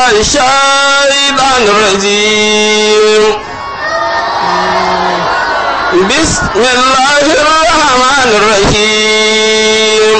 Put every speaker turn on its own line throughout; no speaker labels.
الشيطان الرجيم بسم الله الرحمن الرحيم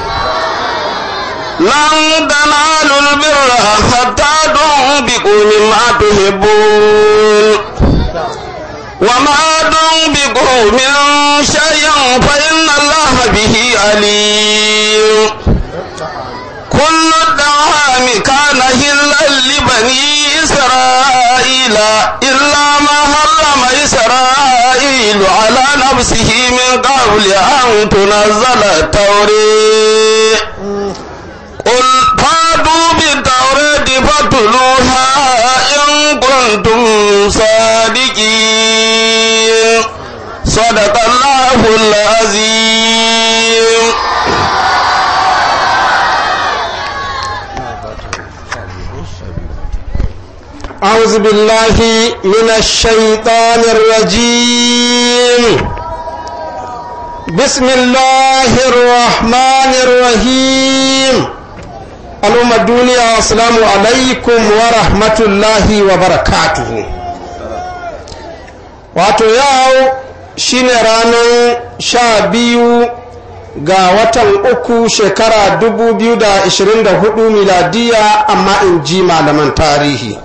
لن تنالوا البر حتى تنفقوا مما تحبون وما تنفقوا من شيء فإن الله به عليم كل الطعام كان هلا لبني إسرائيل إلا ما حرم إسرائيل على نفسه من قبل أن تنزل التورية قل فاتوا بالتوراة فاتلوها إن كنتم صادقين صدق الله العظيم
أعوذ بالله من الشيطان الرجيم بسم الله الرحمن الرحيم الأمة الدنيا السلام عليكم ورحمة الله وبركاته wato yau shine ranar sha biyu ga watan uku shekara 2024 miladiya amma in ji malaman tarihi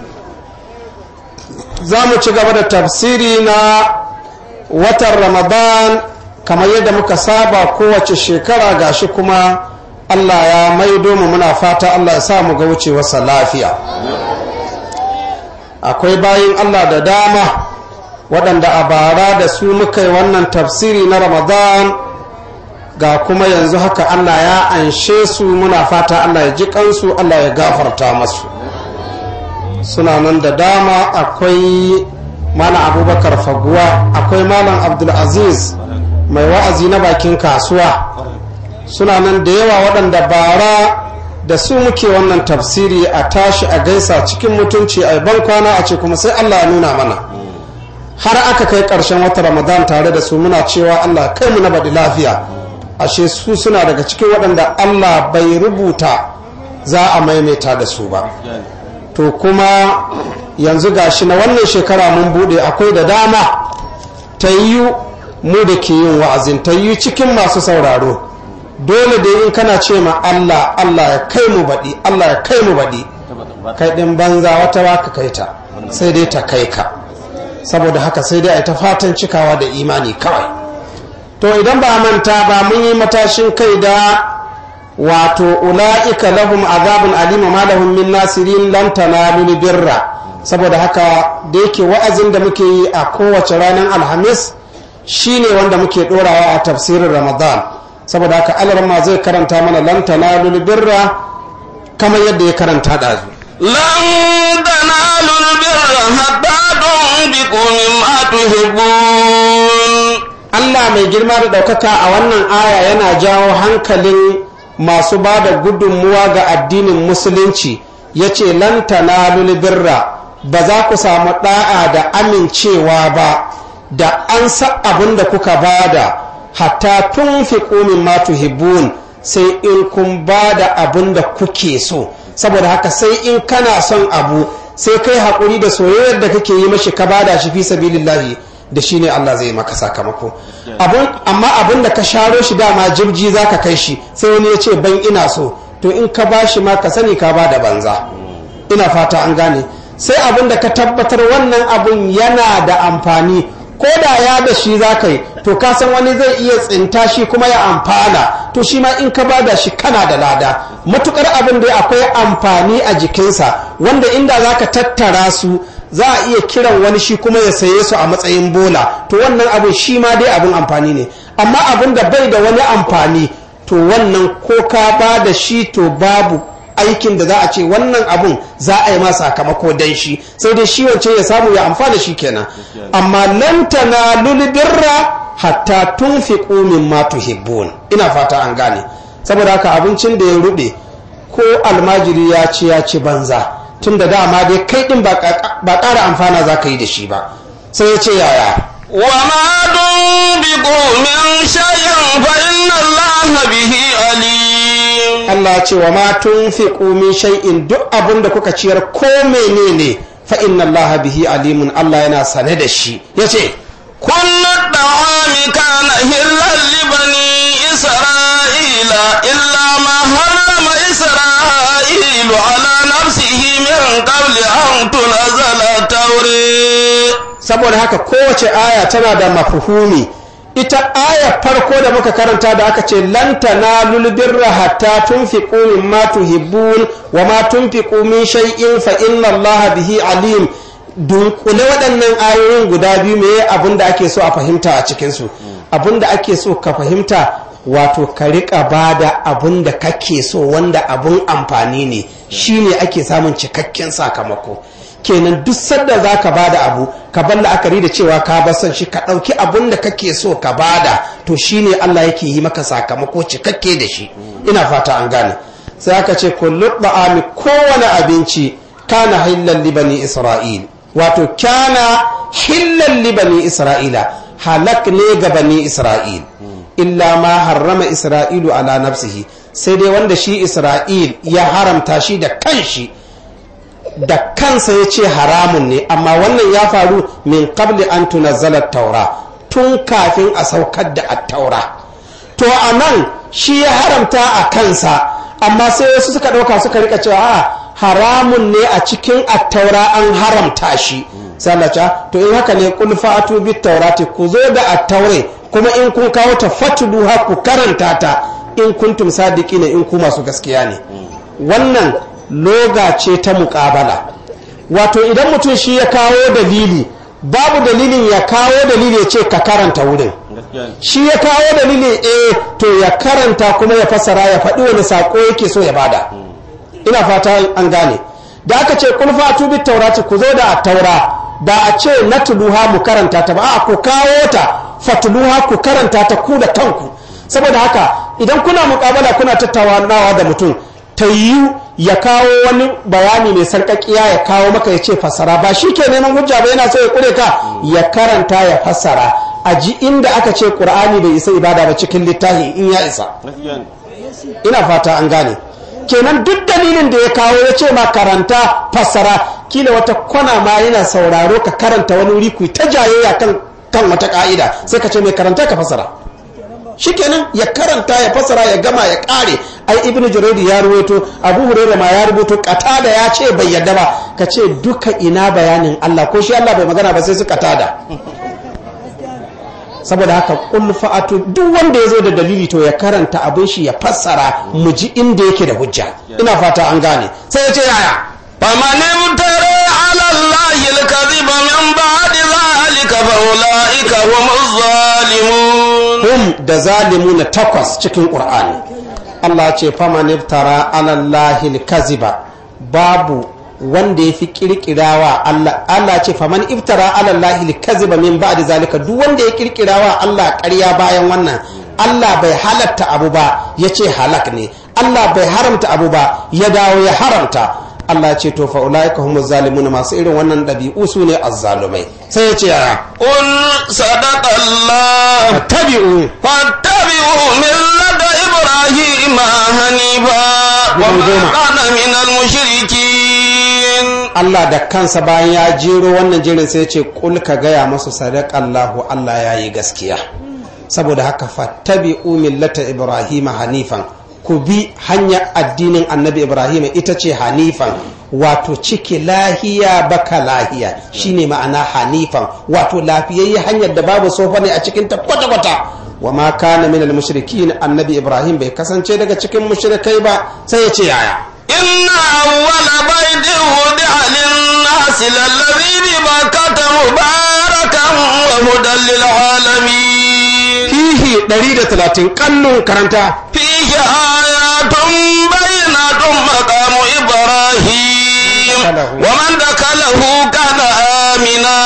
za mu ci gaba da tafsiri na watan ramadan kamar yadda muka saba kowace shekara gashi kuma allah ya maido mu muna fata allah ya sa mu ga wucewarsa lafiya akwai bayin allah da dama waɗanda a bara da su muka yi wannan tafsiri na ramadan ga kuma yanzu haka allah ya anshe su muna fata allah ya ji kansu allah ya gafarta masu suna nan da dama akwai malam abubakar faguwa akwai malam abdulaziz mai wa'azi na bakin kasuwa suna nan da yawa waɗanda bara da su muke wannan tafsiri a tashi a gaisa cikin mutunci a ban kwana a ce kuma sai allah ya nuna mana har aka kai ƙarshen wata ramadan tare da su muna cewa allah kai mu na baɗi lafiya ashe su suna daga cikin waɗanda allah bai rubuta za a maimaita da su ba to kuma yanzu gashi na wannan shekara mun bude akwai da dama ta yi mu da ke yin wa'azin ta yi cikin masu sauraro dole da in kana ce ma Allah Allah ya kai mu baɗi Allah ya kai mu baɗi kai ɗin banza wata waka kai ta sai dai ta kai ka saboda haka sai dai a ta fatan cikawa da imani kawai to idan ba manta ba mun yi matashin kai da wato ula'ika lahum azabun alima ma lahum min nasirin lan tanalu birra saboda haka da yake wa'azin da muke yi a kowace ranar alhamis shine wanda muke dorawa a tafsirin ramadan saboda haka alarma zai karanta mana lan tanalu birra kamar yadda ya karanta dazu
lan tanalu birra hatta tunfiqu mimma tuhibbun
Allah mai girma da ɗaukaka a wannan aya yana jawo hankalin masu ba da gudunmuwa ga addinin musulunci ya ce lantana birra ba za ku samu ɗa'a da amincewa ba da an sa abin da kuka bada hatta tun fi ƙumin matu hibbun sai in kun ba da abin da kuke so saboda haka sai in kana son abu sai kai haƙuri da soyayyar da kake yi mashi ka bada shi fi sabilillahi da shi ne Allah zai maka sakamako amma abin da ka sharo shi dama jibji za ka kai shi sai wani ya ce ban ina so to in ka ba shi ma ka sani ka ba da banza ina fata an gane sai abin da ka tabbatar wannan abin yana da amfani ko da ya da shi za ka yi to ka san wani zai iya tsinta shi kuma ya amfana to shi ma in ka ba da shi kana da lada matukar abin da akwai amfani a jikinsa wanda inda za ka tattara su za a iya kiran wani shi kuma ya saye su a matsayin bola to wannan abin shi ma dai abin amfani ne amma abin da bai da wani amfani to wannan ko ka ba da shi to babu aikin da za a ce wannan abun za a yi ma sakamako dan shi sai dai shi wancan ya samu ya amfana shi kenan amma lan tanalul birra hatta tunfiqu mimma tuhibbun ina fata an gane saboda haka abincin da ya rube ko almajiri ya ci ya ci banza tun da dama dai kai din ba ƙara amfana za ka yi da shi ba sai ya ce yaya
وما تنفقوا من شيء فإن الله به عليم
Allah ce wa ma tunfiqu min shay'in duk abin da kuka ciyar ko menene fa inna Allah bihi alimun Allah yana sane da shi yace
كل الطعام كان هلا لبني إسرائيل إلا ما حرم إسرائيل على نفسه من قبل أن تنزل التوراة
saboda haka kowace aya tana da mafuhumi ita aya farko da muka karanta da aka ce lan tanalul birra hatta tunfiqu mimma tuhibbun wa ma tunfiqu min shay'in fa inna Allah bihi alim dunkule waɗannan ayoyin guda biyu me abin da ake so a fahimta a cikin su abin da ake so ka fahimta wato ka rika bada abin da kake so wanda abin amfani ne shine ake samun cikakken sakamako kenan duk sanda za ka bada abu ka bar la'akari da cewa ka bar son shi ka ɗauki abun da kake so ka bada to shine Allah yake yi maka sakamako cikakke da shi ina fata an gane sai aka ce kullu ba'ami kowane abinci kana hillan libani isra'il wato kana hillan libani isra'ila halak ne ga bani isra'il illa ma harrama isra'ilu ala nafsihi sai dai wanda shi isra'il ya haramta shi da kanshi da kansa ya ce haramun ne amma wannan ya faru min qabli an tunazzala taura tun kafin a saukar da attaura to a nan shi ya haramta a kansa amma sai wasu suka ɗauka suka rika cewa a haramun ne a cikin attaura an haramta shi sallaca to in haka ne kul fa'atu bit taurati ku zo da attaure kuma in kun kawo ta fatluha ku karanta ta in kuntum sadiqina in ku masu gaskiya ne wannan loga ce ta muƙabala wato idan mutum shi ya kawo dalili babu dalilin ya kawo dalili ya ce ka karanta wurin shi ya kawo dalili eh to ya karanta kuma ya fasara ya faɗi wani saƙo yake so ya bada ina fata an gane da aka ce kun fatu bi taurati ku zo da taura da a ce na tuluha mu karanta ta ba a ku kawo ta fatuluha ku karanta ta ku da kanku saboda haka idan kuna muƙabala kuna tattaunawa da mutum ta yiwu ya kawo wani bayani mai sarƙaƙiya ya kawo maka ya ce fassara ba shi ke neman hujja ba yana so ya ƙure ka ya karanta ya fassara a ji inda aka ce ƙur'ani bai isa ibada ba cikin littafi in ya isa ina fata an gane kenan duk dalilin da ya kawo ya ce ma karanta fassara kila wata kwana ma yana sauraro ka karanta wani wuri ku ta jayayya kan kan wata ka'ida sai ka ce mai karanta ka fassara shikenan ya karanta ya fasara ya gama ya kare ai ibnu juraydi ya ruwaito abu hurairah ma ya rubuto katada ya ce bai yadda ba ka ce duka ina bayanin Allah ko shi Allah bai magana ba sai su katada saboda haka kul fa'atu duk wanda ya zo da dalili to ya karanta abin shi ya fassara mu ji inda yake da hujja ina fata an gane sai ya ce yaya
فمن ابترى على الله الكذب من بعد ذلك فأولئك هم الظالمون
hum da zalimu na takwas cikin ƙur'ani Allah ce faman iftara alallahi kaziba babu wanda ya fi kirkirawa Allah Allah ce faman iftara alallahi kaziba min ba'di zalika duk wanda ya kirkirawa Allah ƙarya bayan wannan Allah bai halatta abu ba ya ce halak ne Allah bai haramta abu ba ya dawo ya haramta Allah ce to fa ulaika humuz zalimun masu irin wannan ɗabi'u su ne azzalumai sai ya ce yaya
قل صدق الله
tabi'u
فاتبعوا ملة إبراهيم حنيفا وما كان من المشركين
Allah da kansa bayan ya jero wannan jerin sai ce kul ka gaya masu sadakallahu Allah ya yi gaskiya saboda haka fattabi'u millata Ibrahim hanifan ku bi hanyar addinin annabi Ibrahim ita ce hanifan wato ciki lahiya baka lahiya shine ma'ana hanifan wato lafiyayye hanyar da babu sofa ne a cikin ta kwata-kwata wa ma kana minal mushrikin annabi Ibrahim bai kasance daga cikin mushrikai ba sai ya ce yaya
إن أول بيت وضع للناس للذي ببكة مباركا وهدى للعالمين
fihi 130 kallon karanta
فيه آيات بينات مقام إبراهيم ومن دخله كان آمنا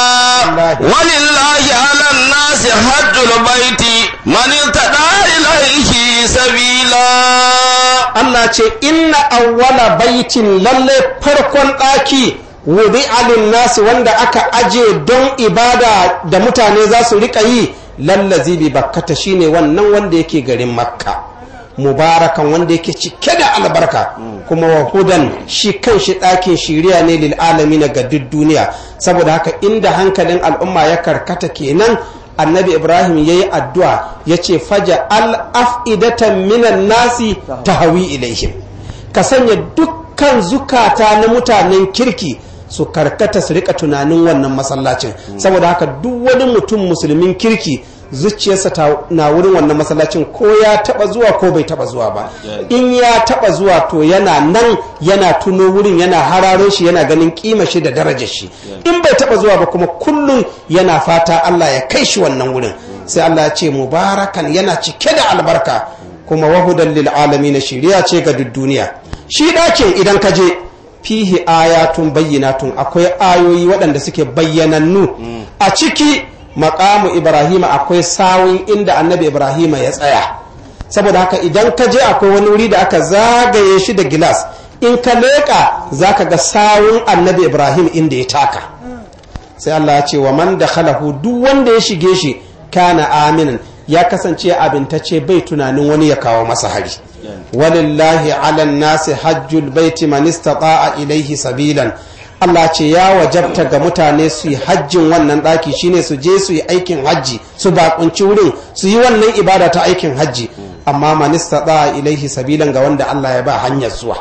ولله على الناس حج البيت من ارتدى إليه سبيلا
Allah ce inna awwala baitin lalle farkon ɗaki wudi alin nasi wanda aka aje don ibada da mutane za su rika yi lallazi bi bakkata shine wannan wanda yake garin makka mubarakan wanda yake cike da albarka kuma wa hudan shi kan shi ɗakin shiriya ne lil na ga duk duniya saboda haka inda hankalin al'umma ya karkata kenan annabi ibrahim ya yi addu'a ya ce faja al'af'idatan minan nasi ta hawi ilaihim ka sanya dukkan zukata na mutanen kirki su karkata su rika tunanin wannan masallacin saboda haka duk wani mutum musulmin kirki zuciyarsa na wurin wannan masallacin ko ya taba zuwa ko bai taba zuwa ba in ya taba zuwa to yana nan yana tuno wurin yana hararo shi yana ganin kima shi da darajar shi in bai taba zuwa ba kuma kullum yana fata Allah ya kai shi wannan wurin sai Allah ya ce mubarakan yana cike da albarka kuma wahudan lil alamin shiriya ce ga duk duniya shi dakin idan ka je fihi ayatun bayyinatun akwai ayoyi waɗanda suke bayyanannu a ciki makamu ibrahima akwai sawun inda annabi ibrahima ya tsaya saboda haka idan ka je akwai wani wuri da aka zagaye shi da gilas in ka leƙa za ka ga sawun annabi ibrahim inda ya taka sai allah ya ce wa man da khalahu duk wanda ya shige shi kana aminin ya kasance abintace bai tunanin wani ya kawo masa hari walillahi ala nasi hajjul baiti man istata'a ilaihi sabilan Allah ce ya wajabta ga mutane su yi hajjin wannan ɗaki shine su je su yi aikin hajji su bakunci wurin su yi wannan ibada ta aikin hajji amma manista da ilaihi sabilan ga wanda Allah ya ba hanyar zuwa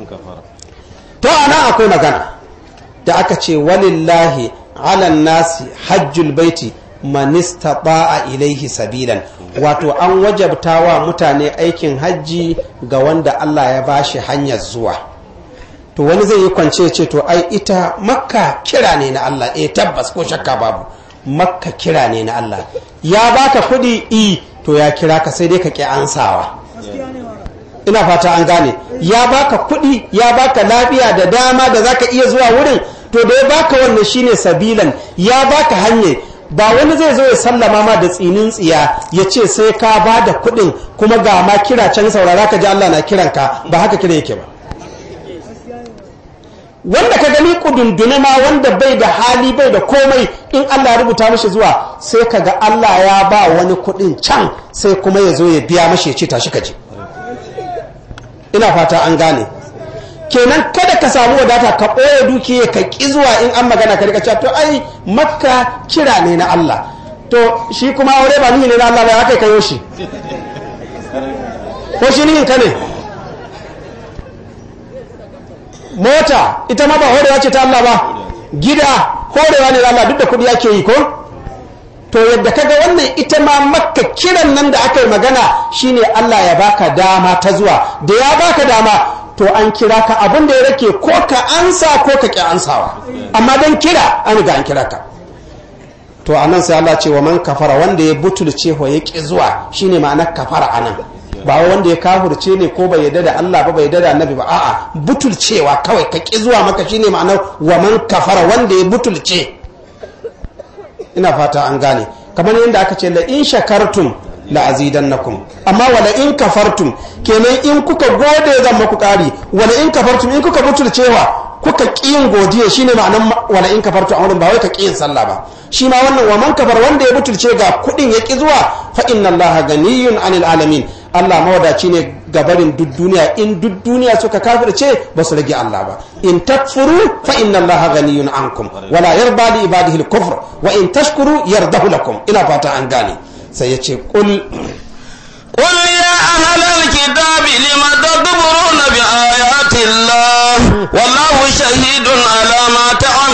to ana akwai magana da aka ce walillahi alan nasi hajjul baiti manista a ilaihi sabilan wato an wajabta wa mutane aikin hajji ga wanda Allah ya ba shi hanyar zuwa to wani zai yi kwance ce to ai ita makka kira ne na Allah eh tabbas ko shakka babu makka kira ne na Allah ya baka kudi i to ya kira ka sai dai ka ki ansawa ina fata an gane ya baka kudi ya baka lafiya da dama da zaka iya zuwa wurin to da ya baka wannan shine sabilan ya baka hanye ba wani zai zo ya sallama ma da tsinin tsiya ya ce sai ka ba da kudin kuma ga ma kira can saurara ka ji Allah na kiranka ba haka kira yake ba wanda ka gani kudundune ma wanda bai da hali bai da komai in Allah rubuta mashi zuwa sai ka ga Allah ya ba wani kudin can sai kuma ya zo ya biya mashi ya ce tashi ka je ina fata an gane kenan kada ka samu wadata ka ɓoye dukiya ka ƙi zuwa in an magana ka rika cewa to ai makka kira ne na Allah to shi kuma aure ba ni ne na Allah ba ya kai kayo shi ko shi ni ka ne mota ita ma ba horewa ce ta Allah ba gida horewa ne Allah duk da kudi ake yi ko to yadda kaga wannan ita ma makka kiran nan da aka yi magana shine Allah ya baka dama ta zuwa da ya baka dama to an kira ka abin da ya rake ko ka ansa ko ka ki ansawa amma dan kira an riga an kira ka to anan sai Allah ce wa man kafara wanda ya butulce ho ya ki zuwa shine ma'anar kafara anan ba wanda ya kafurce ne ko bai yarda da Allah ba bai yarda da Annabi ba a'a butulcewa kawai ka ki zuwa maka shine ma'anar wa man kafara wanda ya butulce ina fata an gane kamar yadda aka ce la in shakartum la azidannakum amma wala in kafartum kenan in kuka gode zan maku kari wala in kafartum in kuka butulcewa kuka kiyin godiya shine ma'anar wala in kafartum a wurin ba wai ka kiyin sallah ba shi ma wannan wa man kafar wanda ya butulce ga kudin ya ki zuwa fa inna allaha ganiyun anil alamin Allah mawadaci ne gabarin duk duniya in duk duniya suka kafirce ba su rage Allah ba in takfuru fa inna Allah ghaniyun ankum wala yarda li ibadihi al-kufr wa in tashkuru yardahu lakum ina fata an gane sai ya ce qul
قل يا أهل الكتاب لم تكفرون بآيات الله والله شهيد على ما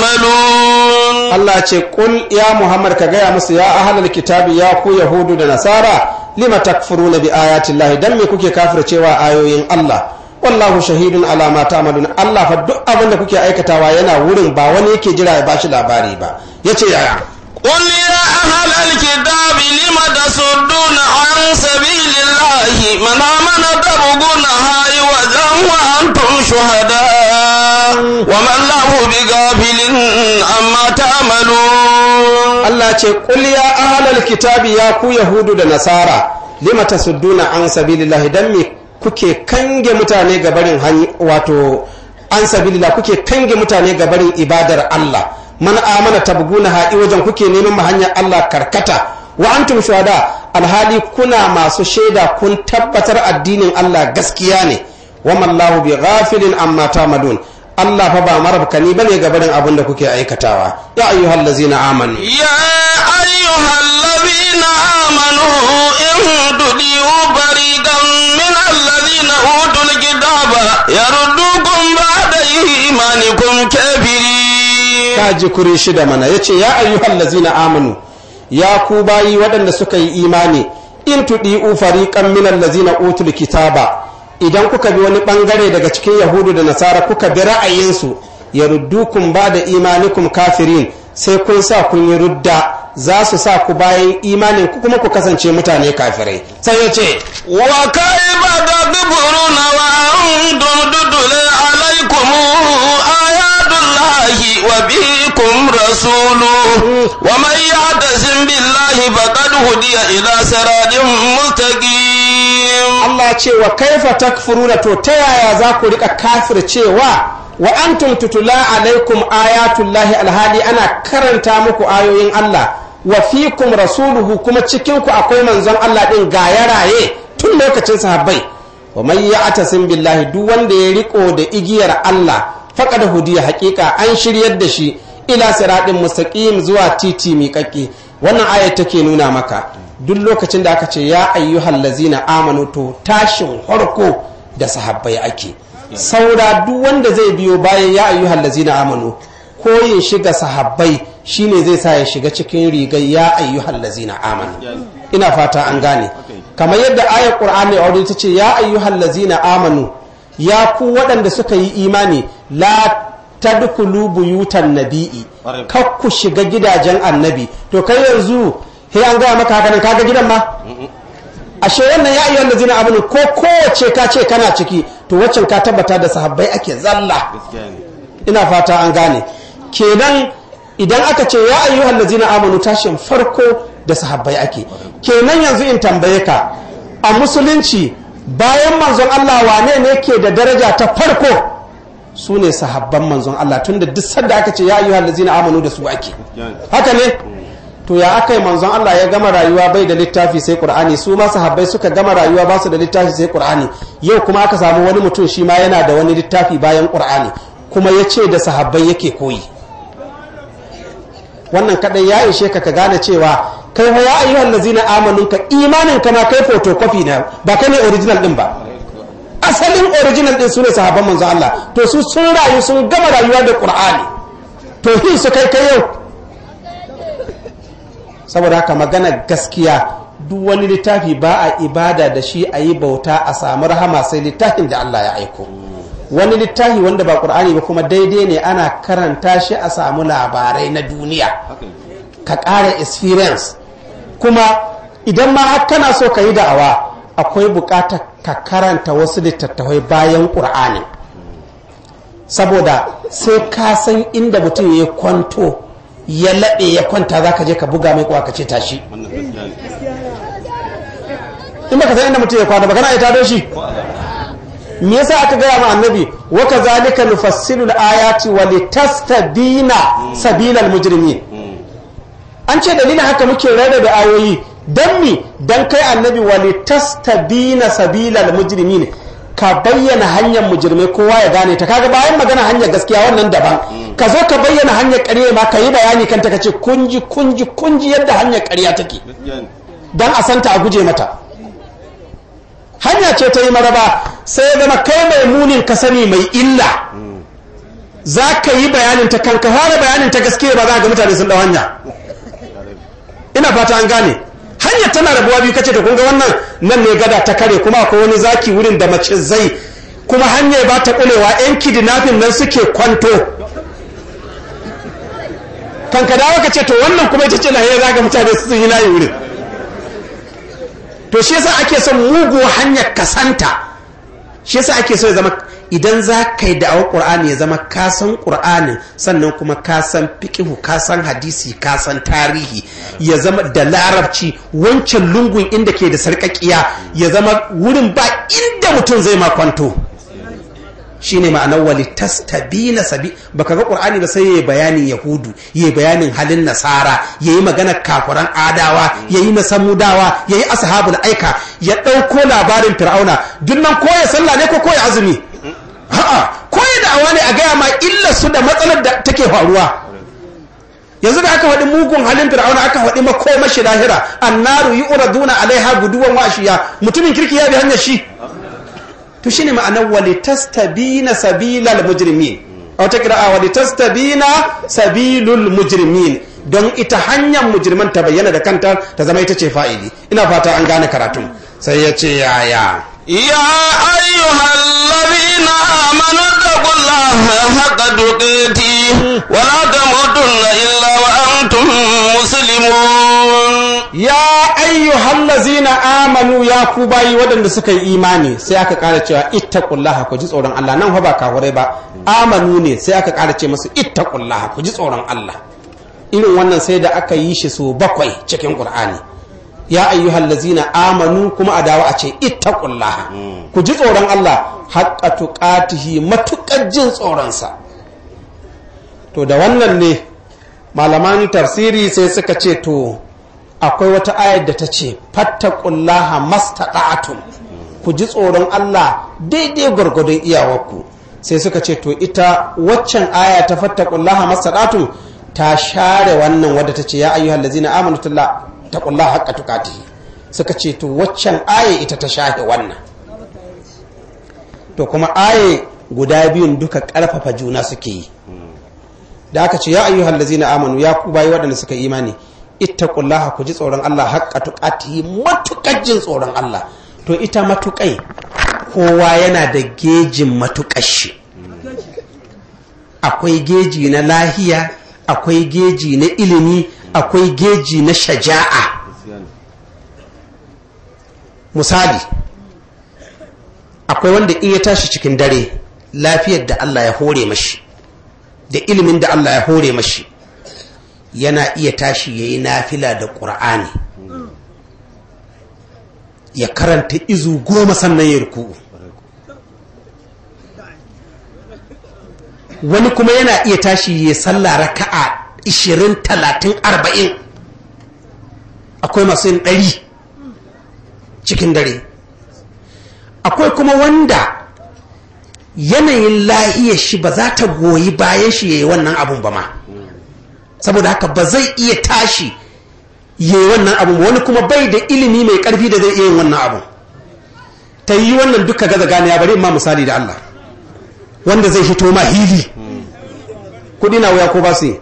تعملون
Allah ce qul ya Muhammad ka gaya musu ya ahlal kitabi ya ku yahudu da nasara lima takfuruna bi ayati Allah dan me kuke kafircewa ayoyin Allah wallahu shahidun ala ma ta'malun Allah fa duk abin da kuke aikatawa yana wurin ba wani yake jira ya bashi labari ba yace yaya
قل يا أهل الكتاب لم تصدون عن سبيل الله من آمن تبغونها عوجا وأنتم شهداء وما الله بغافل عما تعملون
Allah ce qul ya ahlal kitabi ya ku yahudu da nasara lima tasudduna an sabilillah dan me kuke kange mutane ga barin wato an sabilillah kuke kange mutane ga barin ibadar Allah man amana tabguna ha'i wajen kuke neman ma hanyar Allah karkata wa antum shuhada alhali kuna masu shaida kun tabbatar addinin Allah gaskiya ne wa mallahu bi ghafilin amma tamadun Allah fa ba marabkani bane ga barin abin da kuke aikatawa ya ayyuhal ladzina amanu
يا أيها الذين آمنوا إن تطيعوا فريقا من الذين أوتوا الكتاب يردوكم بعد إيمانكم كافرين
kaji kuri shida mana yace ya ayyuhal ladzina amanu ya ku bayi waɗanda suka yi imani in tudi'u fariqan min allazina utul kitaba idan kuka bi wani bangare daga cikin yahudu da nasara kuka bi ra'ayinsu ya ruddukum ba da imanikum kafirin sai kun sa kun yi rudda za su sa ku bayan imanin ku kuma ku kasance mutane kafirai sai ya ce
وكيف تكفرون وأنتم تتلى عليكم آيات الله وفيكم رسوله ومن يعتصم بالله فقد هدي إلى صراط مستقيم
Allah ce wa kaifa takfuruna to ta yaya za ku rika kafir cewa wa antum tutula alaikum ayatullahi alhali ana karanta muku ayoyin Allah wa fikum rasuluhu kuma cikin ku akwai manzon Allah din ga ya raye tun lokacin sahabbai wa man ya'tasim billahi duk wanda ya riko da igiyar Allah faqad hudiya haqiqa an shiryar da shi ila siratin mustaqim zuwa titi miƙaƙƙe wannan ayat take nuna maka duk lokacin da aka ce ya ayyuhal lazina amanu to tashin harko da sahabbai ake saura duk wanda zai biyo bayan ya ayyuhal lazina amanu ko ya shiga sahabbai shine zai sa ya shiga cikin rigar ya ayyuhal lazina amanu ina fata an gane kamar yadda ayar qur'ani a ta ce ya ayyuhal lazina amanu ya ku waɗanda suka yi imani la tadkhulu buyutan nabi'i kar ku shiga gidajen annabi to kai yanzu sai an gaya maka haka nan kaga gidan ma ashe wannan ya ayyuhal ladzina amanu ko kowace ka ce kana ciki to waccan ka tabbata da sahabbai ake zalla ina fata an gane kenan idan aka ce ya ayyuhal ladzina amanu tashin farko da sahabbai ake kenan yanzu in tambaye ka a musulunci bayan manzon Allah wane ne ke da daraja ta farko su ne sahabban manzon Allah tunda duk sanda aka ce ya ayyuhal ladzina amanu da su ake haka ne to ya aka yi manzon Allah ya gama rayuwa bai da littafi sai Qur'ani su ma sahabbai suka gama rayuwa ba su da littafi sai Qur'ani yau kuma aka samu wani mutum shi ma yana da wani littafi bayan Qur'ani kuma ya ce da sahabbai yake koyi wannan kadai ya ishe ka ka gane cewa kai ya ayyuhal ladzina amanu ka imanin ka ma kai photocopy na ba kai ne original din ba asalin original din su ne sahabban manzon Allah to su sun rayu sun gama rayuwa da Qur'ani to hin su kai kai yau saboda haka magana gaskiya duk wani littafi ba a ibada da shi a yi bauta a samu rahama sai littafin da Allah ya aiko wani littafi wanda ba ƙur'ani ba kuma daidai ne ana karanta shi a samu labarai na duniya ka ƙara experience kuma idan ma har kana so ka yi da'awa akwai buƙatar ka karanta wasu littattafai bayan ƙur'ani saboda sai ka san inda mutum ya kwanto ya laɓe ya kwanta za ka je ka buga mai kwa ka ce tashi in baka san inda mutum ya kwana ba kana ita don shi me yasa aka gaya ma annabi wa kazalika nufassilu al-ayati wa litastabina sabilal mujrimin an ce dalilin haka muke rarrabe ayoyi dan mi dan kai annabi wa litastabina sabilal mujrimin ka bayyana hanyar mujirmai kowa ya gane ta kaga bayan magana hanyar gaskiya wannan daban ka zo ka bayyana hanyar ƙarya ma ka yi bayani kanta ka ce kunji kunji kunji yadda hanyar ƙarya take dan a santa a guje mata hanya ce ta yi maraba sai ya zama kai mai munin ka sani mai illa za ka yi bayanin ta kanka fara bayanin ta gaskiya ba za ga mutane sun dau hanya ina fata an gane hanyar tana rabuwa biyu kace to kun ga wannan nan ne gada ta kare kuma akwai wani zaki wurin da mace zai kuma hanyar ba ta kulewa yan kidnapping nan suke kwanto kan ka dawo ka ce to wannan kuma ita ce lahiyar zaga mutane su yi layi wurin to shi yasa ake son mugu hanyar kasanta shi yasa ake so ya zama idan za ka yi da'awar ƙur'ani ya zama ka san ƙur'anin sannan kuma ka san fiƙihu ka san hadisi ka san tarihi ya zama da larabci wancan lungun inda ke da sarƙaƙiya ya zama wurin ba inda mutum zai makwanto shine ma'anar wali tastabina sabi baka ga qur'ani ba sai yayi bayanin yahudu yayi bayanin halin nasara yayi magana kafiran adawa yayi na samudawa yayi ashabul aika ya dauko labarin fir'auna duk nan koya sallah ne ko koya azumi a'a koya da'awa ne a gaya ma illa su da matsalar da take faruwa yanzu da aka faɗi mugun halin fir'auna aka faɗi makomashi lahira annaru yu'raduna alaiha guduwan washiya mutumin kirki ya bi hanyar shi to shine ma'anar walitastabina sabilal mujrimin a wata kira'a walitastabina sabilul mujrimin don ita hanyar mujriman ta bayyana da kanta ta zama ita ce fa'ili ina fata an gane karatun sai ya ce yaya
يا أيها الذين آمنوا اتقوا الله حق تقاته ولا تموتن إلا وأنتم مسلمون
ya ayyuhallazina amanu ya ku bayi waɗanda suka yi imani sai aka ƙara cewa ittaqullaha ku ji tsoron Allah nan fa ba kafurai ba amanu ne sai aka ƙara ce masu ittaqullaha ku ji tsoron Allah irin wannan sai da aka yi shi so bakwai cikin Qur'ani ya ayyuhallazina amanu kuma a dawo a ce ittaqullaha ku ji tsoron Allah haqqa tuqatihi matuƙar jin tsoronsa to da wannan ne malaman tafsiri sai suka ce to akwai wata ayar da ta ce fattakullaha mastada'atum ku ji tsoron Allah daidai gwargwadon iyawarku sai suka ce to ita waccan aya ta fattakullaha mastada'atum ta share wannan wadda ta ce ya ayyuhal ladzina amanu taqullaha haqqa tuqatihi suka ce to waccan aya ita ta shahe wannan to kuma aya guda biyun duka karfafa juna suke yi da aka ce ya ayyuhal ladzina amanu ya ku bayi waɗanda suka imani ittaqullaha ku ji tsoron Allah haqqa tuqatihi matukar jin tsoron Allah to ita matukai kowa yana da gejin matukar shi akwai geji na lahiya akwai geji na ilimi akwai geji na shaja'a misali akwai wanda in ya tashi cikin dare lafiyar da Allah ya hore mashi da ilimin da Allah ya hore mashi yana iya tashi ya yi nafila da ƙur'ani ya karanta izu goma sannan ya ruku wani kuma yana iya tashi ya salla raka'a 20 30 40 akwai masu yin ɗari cikin dare akwai kuma wanda yanayin lahiyar shi ba za ta goyi bayan shi ya yi wannan abun ba ma saboda haka ba zai iya tashi yi wannan abu wani kuma bai da ilimi mai karfi da zai iya yin wannan abu ta yi wannan duka gaza gane ya bari ma misali da Allah wanda zai hito ma hili kudi na wuya ko ba su yi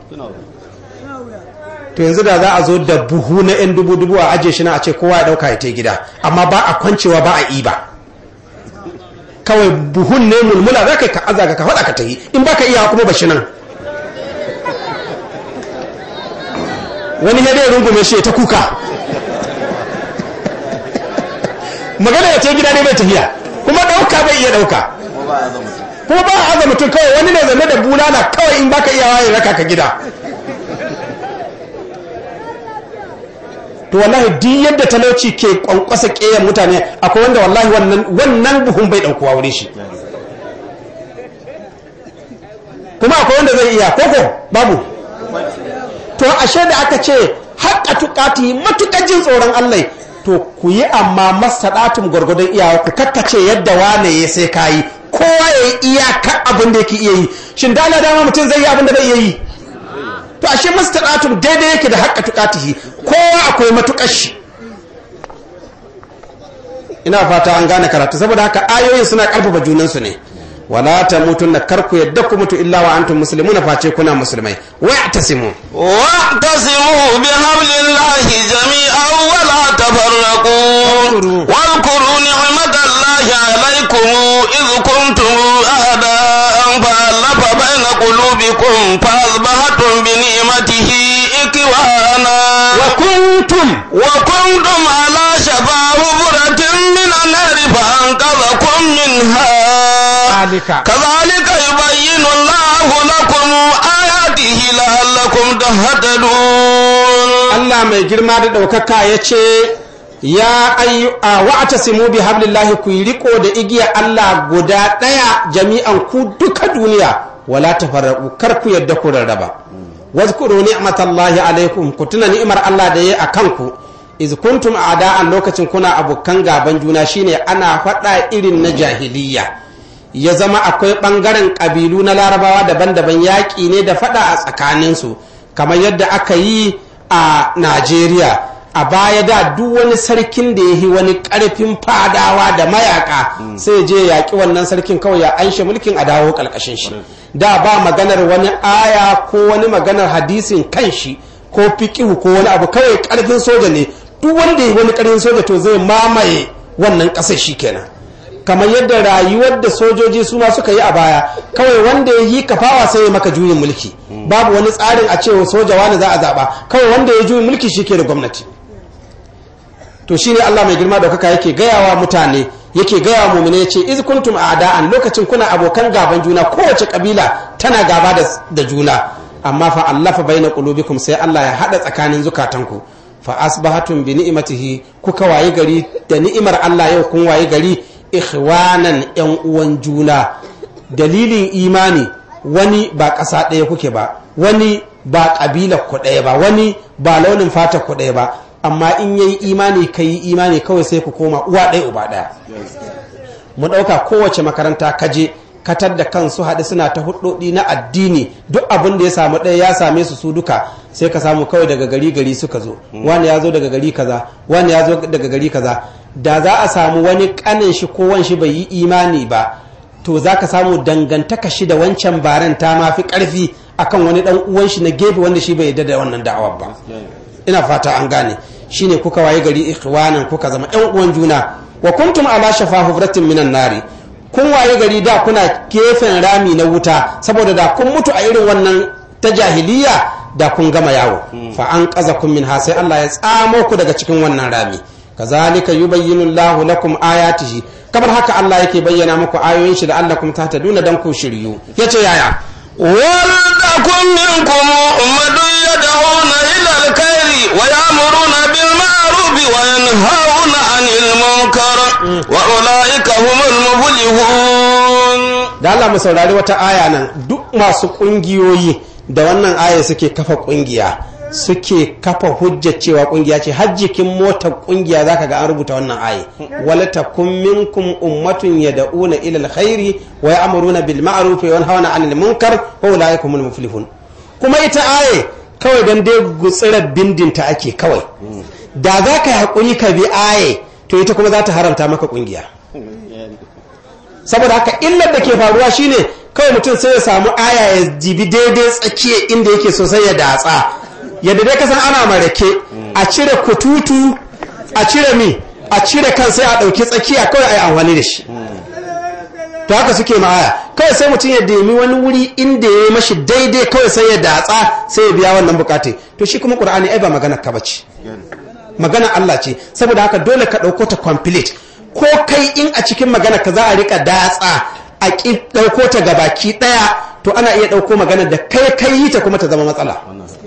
to yanzu da za a zo da buhu na 'yan dubu-dubu a ajiye shi na a ce kowa ya dauka ya ta gida amma ba a kwancewa ba a iba kawai buhun ne mulmula za ka yi ka aza ka faɗa ka ta yi in ba ka iya kuma ba shi nan wani ya dai rungume shi ta kuka magana ya ce gida ne bai tafiya kuma ɗauka bai iya ɗauka kuma ba a aza mutum kawai wani ne zane da bulala kawai in baka iya waye raka ka gida to wallahi duk yadda talauci ke kwankwasa ƙeyar mutane akwai wanda wallahi wannan buhun bai ɗaukuwa wuri shi kuma akwai wanda zai iya koko babu to ashe da aka ce haƙa tukati matuƙar jin tsoron Allah to ku yi amma masaɗatun gwargwadon iyawa ku kakkace yadda wane ya sai kayi kowa ya yi iyaka abin da yake iya yi shin da ala dama mutum zai yi abin da bai iya yi to ashe masaɗatun daidai yake da haƙa tukatihi kowa akwai matuƙar shi ina fata an gane karatu saboda haka ayoyin suna ƙarfafa junansu ne wala ta mutu na karku yadda ku mutu illa wa antum muslimuna face kuna musulmai wa'tasimu
واعتصموا بحبل الله جميعا ولا تفرقوا واذكروا نعمة الله عليكم إذ كنتم أعداء فألف بين قلوبكم فأصبحتم بنعمته إخوانا
وكنتم
وكنتم على شفا حفرة من النار فأنقذكم منها
ذلك
كذلك يبين الله لكم آياته لعلكم تهتدون
Allah mai girma da ɗaukaka ya ce ya ayyu a wa'tasimu bi hablillahi ku yi riko da igiya Allah guda daya jami'an ku duka duniya wala tafarraqu kar ku yadda ku rarraba wazkuru ni'matallahi alaikum ku tuna ni'imar Allah da yayi akan ku iz kuntum a'da'an lokacin kuna abokan gaban juna shine ana faɗa irin na jahiliya ya zama akwai ɓangaren ƙabilu na larabawa daban-daban yaƙi ne da faɗa a tsakaninsu kamar yadda aka yi a najeriya a baya da duk wani sarkin da ya yi wani ƙarfin fadawa da mayaka sai je yaƙi wannan sarkin kawai ya anshe mulkin a dawo ƙarƙashin shi da ba maganar wani aya ko wani maganar hadisin kan shi ko fiƙihu ko wani abu kawai ƙarfin soja ne duk wanda ya yi wani ƙarfin soja to zai mamaye wannan ƙasar shi kenan kamar yadda rayuwar da sojoji su ma suka yi a baya kawai wanda ya yi kafawa sai ya maka juyin mulki babu wani tsarin a cewa soja wani za a zaɓa kawai wanda ya juyin mulki shi ke da gwamnati to shine Allah mai girma daukaka yake gayawa mutane yake gayawa mumine ya ce iz kuntum a'da'an lokacin kuna abokan gaban juna kowace kabila tana gaba da juna amma fa allafa baina qulubikum sai Allah ya hada tsakanin zukatanku fa asbahatum bi ni'matihi kuka wayi gari da ni'imar Allah yau kun wayi gari ikhwanan yan uwan juna dalilin imani wani ba ƙasa ɗaya kuke ba wani ba ƙabilar ku ɗaya ba wani ba launin fata ku ɗaya ba amma in yayi imani ka yi imani kawai sai ku koma uwa ɗaya uba ɗaya mu ɗauka kowace makaranta kaje katar da kansu haɗu suna ta hudodi na addini duk abin da ya samu ɗaya ya same su su duka sai ka samu kawai daga gari gari suka zo wani ya zo daga gari kaza wani ya zo daga gari kaza da za a samu wani kanin shi ko wan shi bai yi imani ba to za ka samu dangantaka shi da wancan baran ta ma fi ƙarfi akan wani ɗan uwan shi na gefe wanda shi bai yarda da wannan da'awar ba ina fata an gane shine kuka waye gari ikhwanan kuka zama ƴan uwan juna wa kuntum ala shafa hufratin minan nari kun waye gari da kuna gefen rami na wuta saboda da kun mutu a irin wannan ta jahiliya da kun gama yawo fa an kaza kun min ha sai Allah ya tsamo ku daga cikin wannan rami kazalika yubayyinu Allahu lakum ayatihi kamar haka Allah yake bayyana muku ayoyin shi da Allah kuma tahtaduna dan ku shiryu yace yaya
ولتكن منكم أمة يدعون إلى الخير ويأمرون بالمعروف وينهون عن المنكر وأولئك هم المفلحون
da Allah mu saurari wata aya nan duk masu kungiyoyi da wannan aya suke kafa kungiya suke kafa hujja cewa kungiya ce har jikin motar kungiya zaka ga an rubuta wannan aya wala takum minkum ummatun yad'una ila alkhairi wa ya'muruna bil ma'ruf wa yanhauna 'anil munkar wa ulaika humul muflihun kuma ita aya kawai dan dai gutsirar bindinta ake kawai da za ka yi hakuri ka bi aya to ita kuma za ta haramta maka kungiya saboda haka illar da ke faruwa shine kawai mutum sai ya samu aya ya jibi daidai tsakiya inda yake sosai ya datsa yadda dai kasan ana marake a cire kututu a cire mi a cire kan sai a ɗauki tsakiya kawai a yi amfani da shi to haka suke ma aya kawai sai mutum ya demi wani wuri inda ya yi mashi daidai kawai sai ya datsa sai ya biya wannan bukate to shi kuma ƙur'ani ai ba magana ka bace magana Allah ce saboda haka dole ka ɗauko ta complete ko kai in a cikin magana ka za a rika datsa a ƙi ɗauko ta gabaki ɗaya to ana iya ɗauko magana da kai kai yi ta kuma ta zama matsala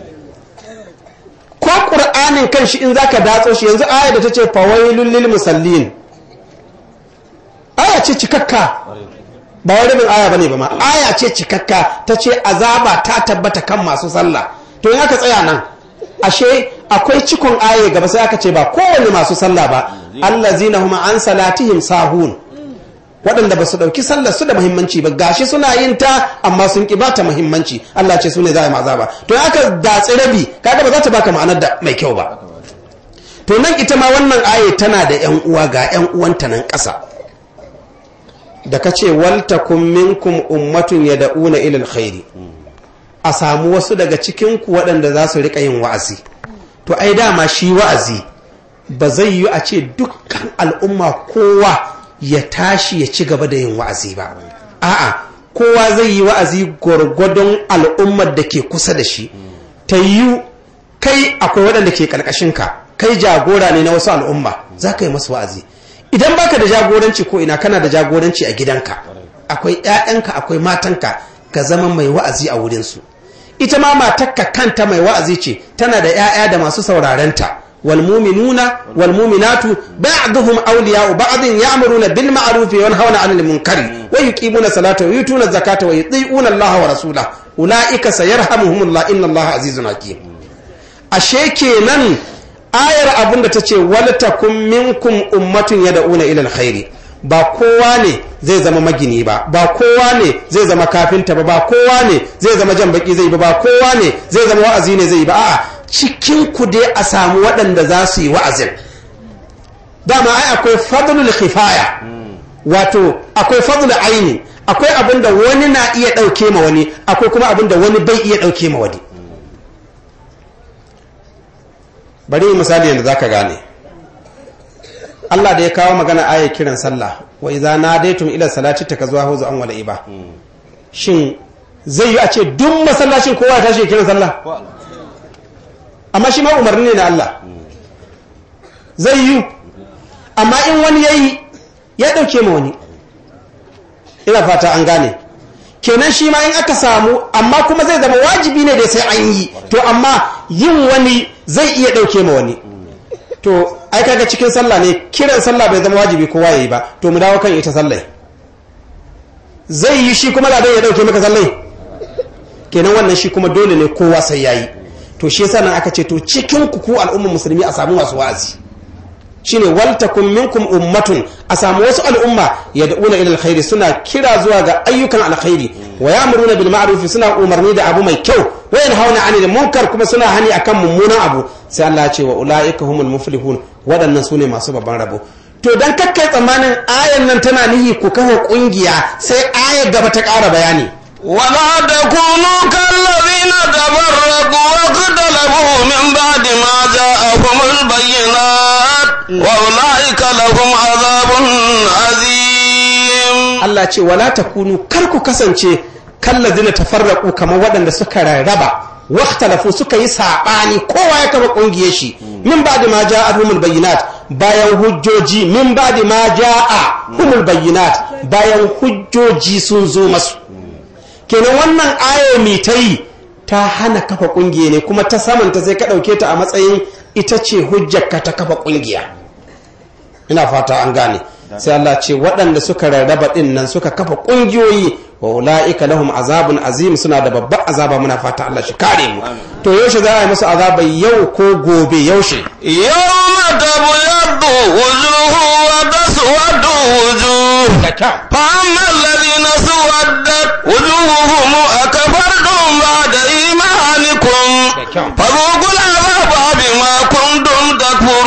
ko ƙur'anin kan shi in zaka datso shi yanzu aya da ta ce fawailul lil musallin aya ce cikakka ba wai rabin aya bane ba ma aya ce cikakka ta ce azaba ta tabbata kan masu sallah to in aka tsaya nan ashe akwai cikon aya gaba sai aka ce ba kowane masu sallah ba allazina huma an salatihim sahun waɗanda ba su ɗauki sallar su da muhimmanci ba gashi suna yin ta amma sun ƙi bata muhimmanci Allah ce su ne za a yi maza ba to in aka datsi rabi kaga ba za ta baka ma'anar da mai kyau ba to nan ita ma wannan aya tana da yan uwa ga yan uwanta nan ƙasa da ka ce waltakum minkum ummatun yad'una ila alkhairi a samu wasu daga cikin ku waɗanda za su riƙa yin wa'azi to ai dama shi wa'azi ba zai yi a ce dukkan al'umma kowa ya tashi ya ci gaba da yin wa'azi ba a'a kowa zai yi wa'azi gwargwadon al'ummar da ke kusa da shi ta yi kai akwai waɗanda ke ƙarƙashinka kai jagora ne na wasu al'umma za ka yi masu wa'azi idan baka da jagoranci ko ina kana da jagoranci a gidanka akwai 'ya'yanka akwai matanka ka zama mai wa'azi a wurinsu ita ma matakka kanta mai wa'azi ce tana da 'ya'ya da masu saurarenta والمؤمنون والمؤمنات بعضهم أولياء بعض يأمرون بالمعروف وينهون عن المنكر ويقيمون الصلاة ويؤتون الزكاة ويطيعون الله ورسوله أولئك سيرحمهم الله إن الله عزيز حكيم ashe kenan ayar abin da ta ce waltakun minkum ummatun yad'una ila alkhairi ba kowa ne zai zama magini ba ba kowa ne zai zama kafinta ba ba kowa ne zai zama jan baki zai ba ba kowa ne zai zama wa'azi ne zai ba a'a cikin ku dai a samu waɗanda za su yi wa'azin dama ai akwai fadlul khifaya wato akwai fadlul aini akwai abin da wani na iya ɗauke ma wani akwai kuma abin da wani bai iya ɗauke ma wani bari misali yadda zaka gane Allah da ya kawo magana aya kiran sallah wa idza nadaytum ila salati takazuwa huzu an wala iba shin zai yi a ce duk masallacin kowa ya tashi kiran sallah amma shi ma umarni ne na Allah zai yi amma in wani yayi ya dauke ma wani ina fata an gane kenan shi ma in aka samu amma kuma zai zama wajibi ne da sai an yi to amma yin wani zai iya dauke ma wani to ai kaga cikin sallah ne kiran sallah bai zama wajibi kowa yayi ba to mu dawo kan ita sallah zai yi shi kuma da ya dauke maka sallai kenan wannan shi kuma dole ne kowa sai yayi to shi yasa nan aka ce to cikin ku ku al'ummar musulmi a samu masu wa'azi shine waltakum minkum ummatun a samu wasu al'umma yad'una ila alkhairi suna kira zuwa ga ayyukan alkhairi wa ya'muruna bil ma'ruf suna umarni da abu mai kyau wa yanhauna 'anil munkar kuma suna hani akan mummunan abu sai Allah ya ce wa ulaika humul muflihun waɗannan sune masu babban rabo to dan kakkai tsammanin ayan nan tana nihi ku kawo kungiya sai ayar gaba ta ƙara bayani
ولا تكونوا كالذين تفرقوا واختلفوا من بعد ما جاءهم البينات وأولئك لهم عذاب عظيم
Allah ce wala takunu kar ku kasance kallazina tafarraqu kamar waɗanda suka rarraba waktalafu suka yi saɓani kowa ya kafa ƙungiyar shi min ba da ma ja'a humul bayyinat bayan hujjoji min ba da ma ja'a humul bayyinat bayan hujjoji sun zo masu kenan wannan aya mai ta yi ta hana kafa ƙungiya ne kuma ta samanta sai ka ɗauke ta a matsayin ita ce hujjarka ta kafa ƙungiya ina fata an gane sai Allah ce waɗanda suka rarraba ɗin nan suka kafa ƙungiyoyi wa ula'ika lahum azabun azim suna da babban azaba muna fata Allah shi kare mu to yaushe za a yi musu azaba yau ko gobe yaushe
يوم تبيض وجوه وتسود وجوه فأما الذين سودت وجوههم أكفرتم بعد إيمانكم فذوقوا العذاب بما كنتم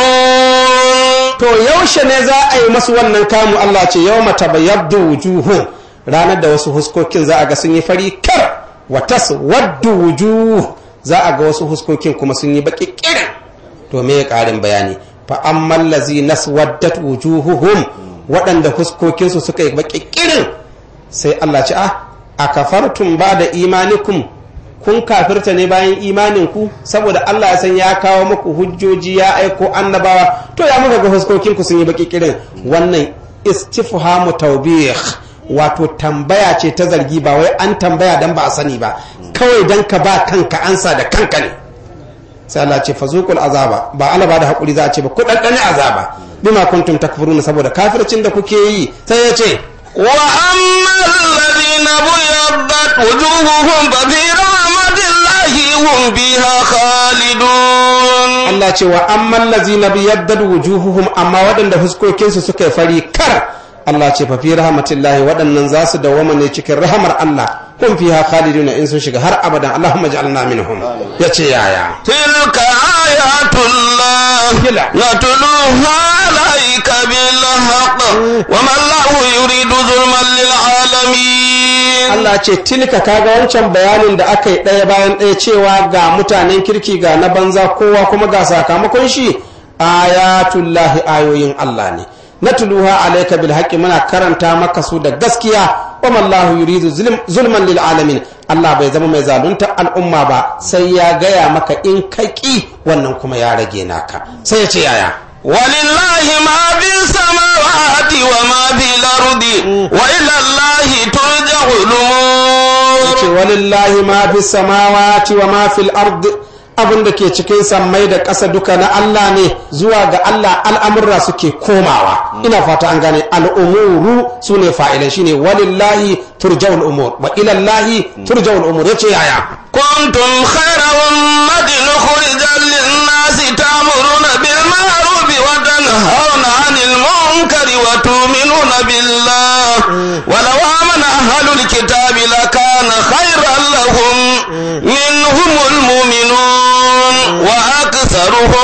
تكفرون
to yaushe ne za a yi masu wannan kamu Allah ce yau mata bayyabdu wujuhu ranar da wasu huskokin za a ga sun yi fari kar wa taswaddu wujuh za a ga wasu huskokin kuma sun yi baki kirin to me ya karin bayani fa ammal lazi naswaddat wujuhuhum waɗanda huskokinsu suka yi baki kirin sai Allah ce ah akafartum ba'da imanikum kun kafirta ne bayan imaninku saboda Allah ya san ya kawo muku hujjoji ya aiko annabawa to ya muka ga huskokinku sun yi baki kirin wannan istifhamu tawbih wato tambaya ce ta zargi ba wai an tambaya dan ba a sani ba kawai dan ka ba kanka ansa da kanka ne sai Allah ce fazuqul azaba ba Allah ba da hakuri za a ce ba ku dandane azaba bima kuntum takfuruna saboda kafircin da kuke yi sai ya ce
وأما الذين بيضت وجوههم ففي رحمة الله هم فيها خالدون
Allah ce wa amman lazina biyaddad wujuhuhum amma waɗanda fuskokinsu suka yi fari kar Allah ce fa fi rahmatillahi waɗannan za su dawama ne cikin rahamar Allah kun fiha khaliduna in sun shiga har abadan Allahumma ij'alna minhum yace yaya
تلك آيات الله
كلا.
نتلوها عليك بالحق وما الله يريد ظلما للعالمين
Allah ce tilka kaga wancan bayanin da aka yi ɗaya bayan ɗaya cewa ga mutanen kirki ga na banza kowa kuma ga sakamakon shi ayatullahi ayoyin Allah ne na tuluha alaika bil haqqi muna karanta maka su da gaskiya wa mallahu yuridu zulm- zulman lil alamin Allah bai zama mai zalunta al'umma ba sai ya gaya maka in kaki wannan kuma ya rage naka sai ya ce yaya
ولله ما في السماوات وما في الأرض وإلى الله ترجع
ce
الأمور
walillahi ma fi samawati wa ma fil ard abin da ke cikin sammai da ƙasa duka na Allah ne zuwa ga Allah al'amurra suke komawa ina fata an gane al'umuru su ne fa'ilan shine walillahi turja'ul umur wa ilallahi turja'ul umur yace yaya
كنتم خير أمة أخرجت للناس تأمرون بالمعروف وتنهون عن المنكر وتؤمنون بالله ولو آمن أهل الكتاب لكان خيرا لهم منهم المؤمنون وأكثرهم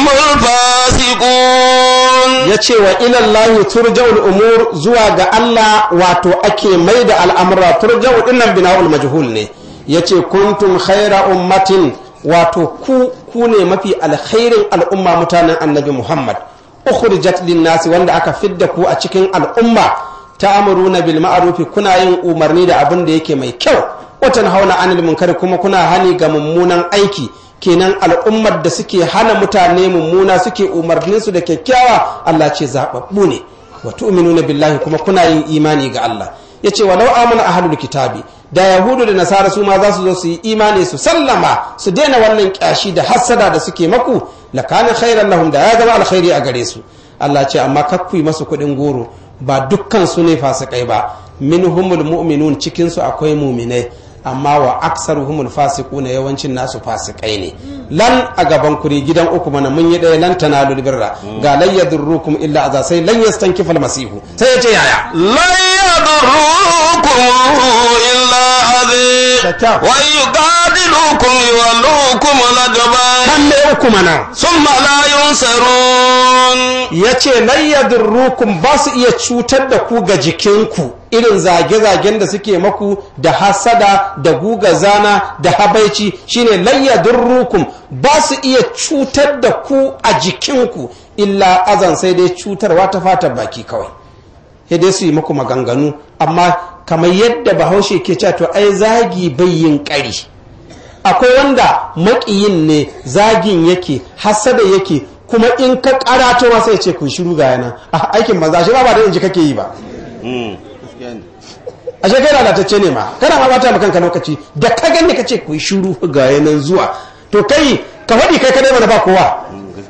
الفاسقون
ya ce wa ilallahi turja'ul umur zuwa ga Allah wato ake mai da al'amura turja'u dinnan bina'ul majhul ne ya ce kuntum khaira ummatin wato ku ku ne mafi alkhairin al'umma mutanen annabi Muhammad ukhrijat linnasi wanda aka fidda ku a cikin al'umma ta'muruna bil ma'rufi kuna yin umarni da abin da yake mai kyau watan hauna anil munkari kuma kuna hani ga mummunan aiki kenan al'ummar da suke hana mutane mummuna suke umarnin su da kyakkyawa Allah ce zababbu ne wa tu'minuna billahi kuma kuna yin imani ga Allah yace walau amana ahlul kitabi da yahudu da nasara su ma za su zo su yi imani su sallama su daina wannan kyashi da hassada da suke maku lakana khairan lahum da ya zama alkhairi a gare su Allah ce amma kakku masu kuɗin goro ba dukkan su ne fasikai ba minhumul mu'minun cikin su akwai mu'minai amma wa aksaruhumul fasiquna yawancin nasu fasikai ne lan a gaban kuri gidan uku mana mun yi ɗaya lan tanalul birra ga lan yadurrukum illa aza sai lan yastankifa almasihu sai ya ce yaya
لن يضروكم إلا أذى
Kyakkyau.
وإن يقاتلوكم يولوكم الأدبار
kan me uku mana
ثم لا ينصرون
ya ce layyadurrukum ba su iya cutar da ku ga jikinku irin zage-zagen da suke maku da hasada da guga zana da habaici shine layyadurrukum ba su iya cutar da ku a jikinku illa azan sai dai cutarwa ta fatan baki kawai sai dai su yi muku maganganu amma kamar yadda bahaushe ke cewa to ai zagi bai yin ƙari akwai wanda maƙiyin ne zagin yake hasada yake kuma in ka karato masa ya ce kun shiru ga yana a aikin banza shi ba ba da inji kake yi ba a kai lalatacce ne ma kana ma bata kanka lokaci da ka gani ka ce kun shiru ga yanan zuwa to kai ka faɗi kai kadai mana ba kowa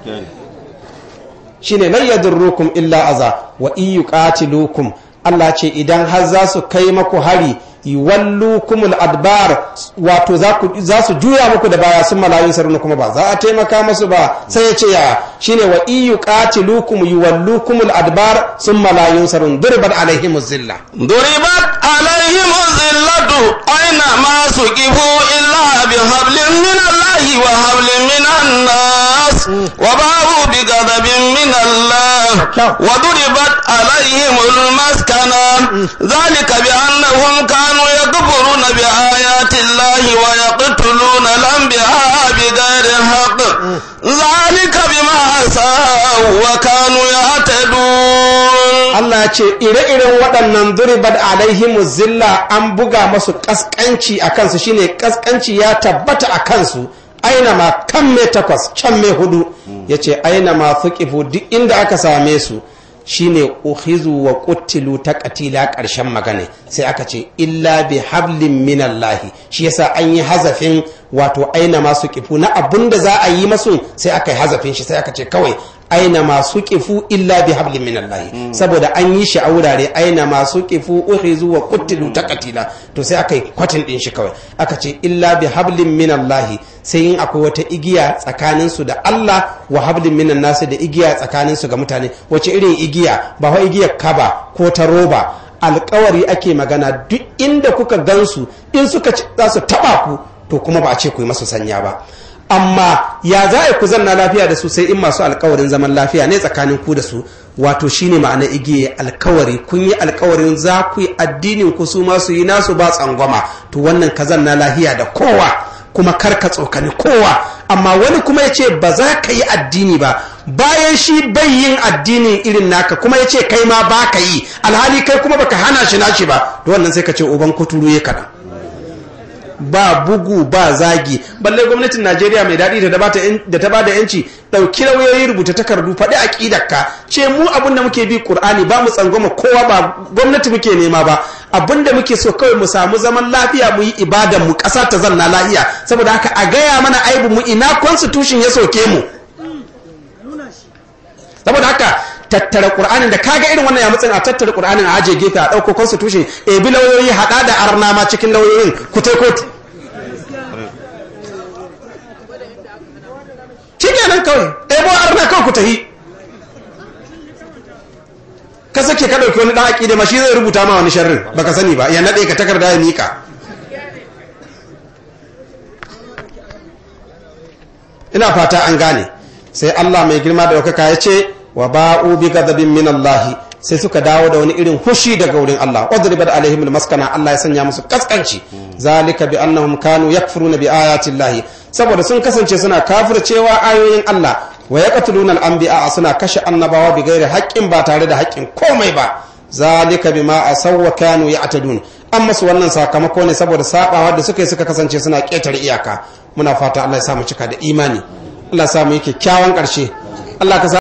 shine lan yadurrukum illa aza wa in yuqatilukum Allah ce idan har za su kai maku hari yuwallukumul adbar wato za ku- za su juya muku da baya sun malayun saruna kuma ba za a taimaka musu ba sai ya ce ya shine wa in yuqatilukum yuwallukumul adbar sun malayun sarun durbat alaihimuz zilla
ضربت عليهم الذلة أينما سكبوا إلا بحبل من الله وحبل من الناس وباءوا بغضب من الله وضربت عليهم المسكنة ذلك بأنهم كانوا يكفرون بآيات الله ويقتلون الأنبياء بغير حق ذلك بما عصوا وكانوا يعتدون
Allah ya ce ire-iren waɗannan duribat alaihimu zilla an buga masu ƙasƙanci a kansu shine ƙasƙanci ya tabbata a kansu aina ma kan me takwas can me hudu ya ce aina ma fuqifu duk inda aka same su shine uhizu wa quttilu ta katila ƙarshen magana sai aka ce illa bi hablin minallahi shi yasa an yi hazafin wato aina masu kifu na abun da za a yi masu sai aka yi hazafin shi sai aka ce kawai aina masu kifu illa bi hablin minallahi saboda an yi shi a wurare aina masu kifu uhizu wa quttilu ta katila to sai aka yi kwatin din shi kawai aka ce illa bi hablin minallahi sai in akwai wata igiya tsakanin su da Allah wa hablin minan nasu da igiya tsakanin su ga mutane wace irin igiya ba wa igiyar kaba ko ta roba alkawari ake magana duk inda kuka gansu in suka ci- za su taba ku to kuma ba a ce ku yi masu sanya ba amma ya za a ku zanna lafiya da su sai in masu alkawarin zaman lafiya ne tsakanin ku da su wato shine ma'ana igiye alkawari kun yi alkawarin za ku yi addinin ku su masu yi nasu ba tsangwama to wannan ka zanna lafiya da kowa kuma kar ka tsokani kowa amma wani kuma ya ce ba za ka yi addini ba bayan shi bai yin addinin irin naka kuma ya ce kai ma ba ka yi alhali kai kuma baka hana shi nashi ba to wannan sai ka ce uban kuturu ya kaɗan ba bugu ba zagi balle gwamnatin najeriya mai daɗi da ta bata yan- da ta bada yanci ɗauki lauyoyi rubuta takardu faɗi aƙidarka ce mu abin da muke bi ƙur'ani ba mu tsangwama kowa ba gwamnati muke nema ba abinda muke so kawai mu samu zaman lafiya mu yi ibadan mu ƙasa ta zanna lafiya saboda haka a gaya mana aibu mu ina constitution ya soke mu saboda haka tattara qur'anin da kaga irin wannan ya mutsin a tattara qur'anin a aje gefe a dauko constitution e bi lauyoyi hada da arna ma cikin lauyoyin ku tai kotu shikenan kawai ebo arna kawai ku tahi ka sake ka dauki wani dan aqida ma shi zai rubuta ma wani sharrin baka sani ba ya nade ka takarda ya mika ina fata an gane sai Allah mai girma da wakaka ya ce wa ba'u bi ghadabin min Allah sai suka dawo da wani irin hushi daga wurin Allah wadribat alaihim almaskana Allah ya sanya musu kaskanci zalika bi annahum kanu yakfuruna bi ayati Allah saboda sun kasance suna kafircewa ayoyin Allah wa yaqtuluna al-anbiya suna kashe annabawa bi ghairi haqqin ba tare da haƙƙin komai ba zalika bima asaw wa kanu ya'tadun amma su wannan sakamako ne saboda sabawa da suka yi suka kasance suna ƙetare iyaka muna fata Allah ya sa mu cika da imani Allah ya sa mu yi kyakkyawan ƙarshe Allah ka